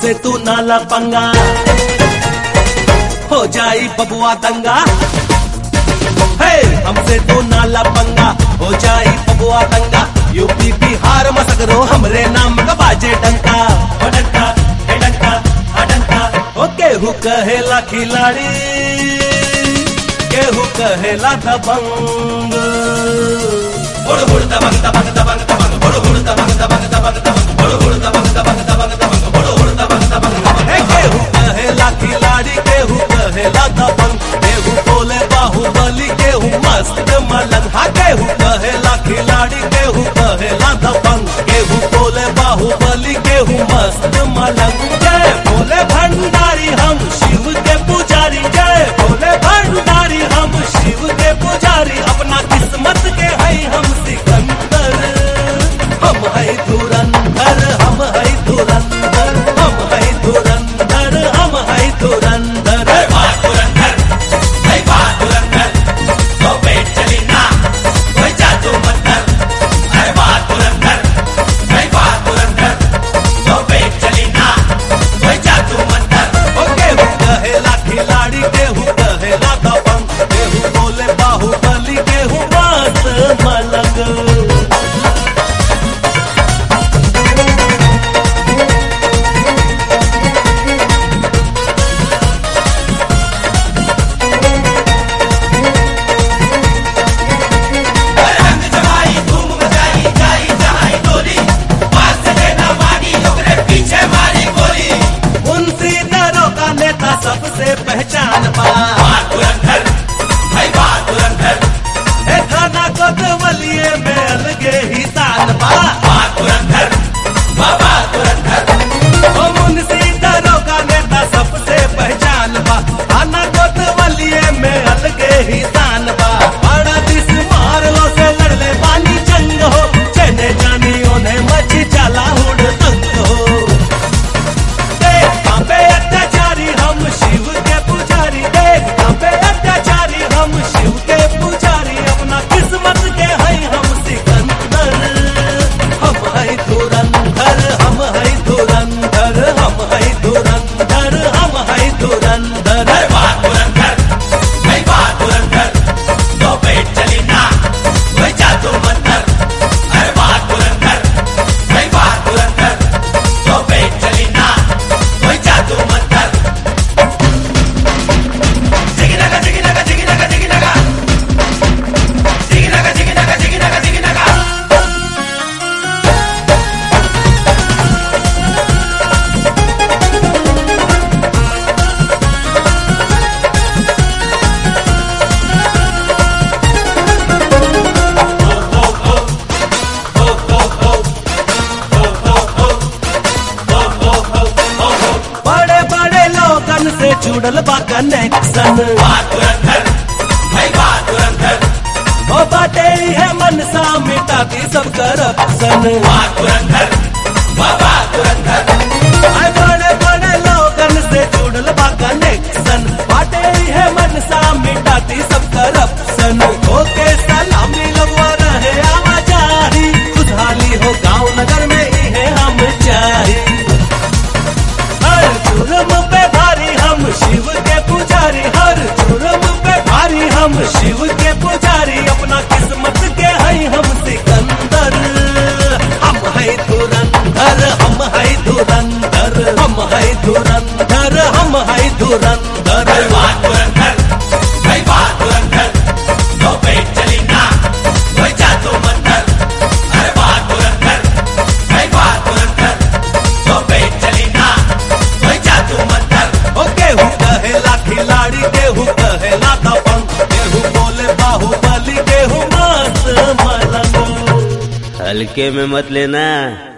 हमसे तू नाला पंगा हो जाई बबुआ दंगा हे हमसे तू नाला पंगा हो जाई बबुआ दंगा यूपी बिहार मसगरो हमरे नाम का बाजे डंका हो डंका हे डंका हा डंका ओ केहू कहेला खिलाड़ी केहू कहेला दबंग हुड़ हुड़ दबंग दबंग दबंग दबंग हुड़ हुड़ दबंग दबंग दबंग दबंग हुड़ हुड़ दबंग दबंग दबंग दबंग हुड़ हुड़ दबंग दबंग दबंग हे केहू कहेला खिलाड़ी केहू कहेला दबंग केहू बोले बाहुबली केहू मस्त मलंग हा केहू कहेला खिलाड़ी केहू कहेला दबंग केहू बोले बाहुबली केहू मस्त मलंग जय बोले भंडारी हम शिव के पुजारी जय बोले भंडारी हम शिव के पुजारी अपना किस्मत के है हम सिकंदर हम है धुरंधर हम है धुरंधर हम है धुरंधर हम है धुरंधर ओ केहू कहेला खिलाड़ी केहू कहेला दबंग केहू बोले बाहुबली केहू मस्त मलंग मुंशी दरों का नेता सबसे पहचान पा ए थाना कोतवलिए में अलगे ही तान पा ओ मुंशी दरों का नेता सबसे पहचान बा थाना कोतवलिए में अलगे ही तान बा बड़ा दिस मार लो से लड़ले पानी जंग हो चने जानी उन्हें मची चला हुड़ तंग हो देख कांपे अत्याचारी हम शिव के पुजारी देख कांपे अत्याचारी हम शिव के पुजारी अपना किस्मत के है हम सिकंदर हम है धुरंधर हम है धुरंधर हम है धुरंधर हम है धुरंधर बड़े बड़े लोगन से जुड़ल बा कनेक्शन ओ बाटे है मनसा मिटाती सब करप्शन आए बड़े बड़े लोगन से जुड़ल बा कनेक्शन बाटे है मनसा मिटाती सब करप्शन ओके सलामी लगवा रहे आवाजाही खुशहाली हो गांव नगर में ही है हम चाही हर जुर्म पे भारी हम शिव के पुजारी हर जुर्म पे भारी हम शिव के पुजारी अपना किस्मत के है हम सिकंदर हम है धुरंधर हम है धुरंधर हम है धुरंधर हम है धुरंधर ओ केहू कहेला खिलाड़ी केहू कहेला दबंग केहू बोले बाहुबली केहू मस्त मलंग हल्के में मत लेना